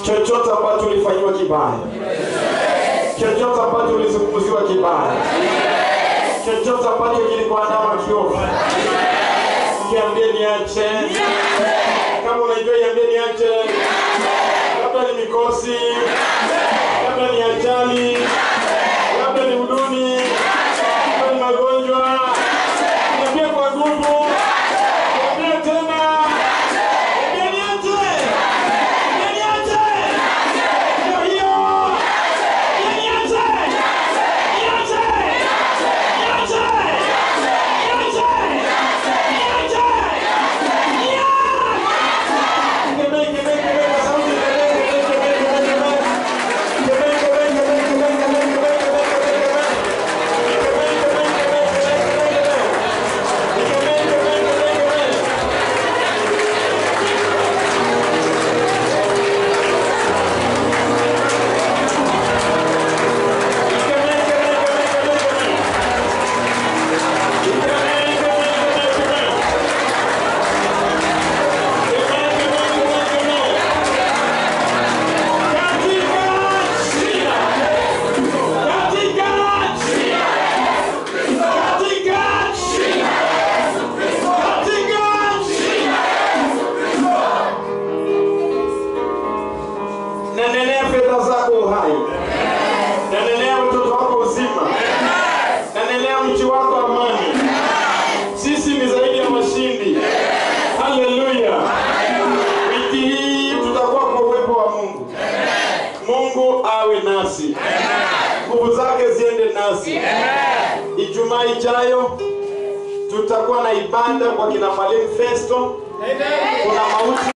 chochote ambacho ulifanyiwa kibaya chochote ambacho ulizungumziwa kibaya chochote ambacho kilikuandama kiovu kiambie niache kama unajua iambie niache labda ni mikosi labda ni ajali labda ni huduni labda ni magonjwa niambie kwa nguvu niambie tena niambie niache niambie niache ndio hiyo niambie niache niache niache niache niache Nanenea fedha zako uhai. Nanenea mtoto wako uzima. Nanenea mchi wako amani. Sisi ni zaidi ya mashindi. Haleluya. Wiki hii tutakuwa kwa uwepo wa Mungu. Mungu awe nasi. Nguvu zake ziende nasi. Ijumaa ijayo tutakuwa na ibada kwa kina Mwalimu Festo. Kuna mauti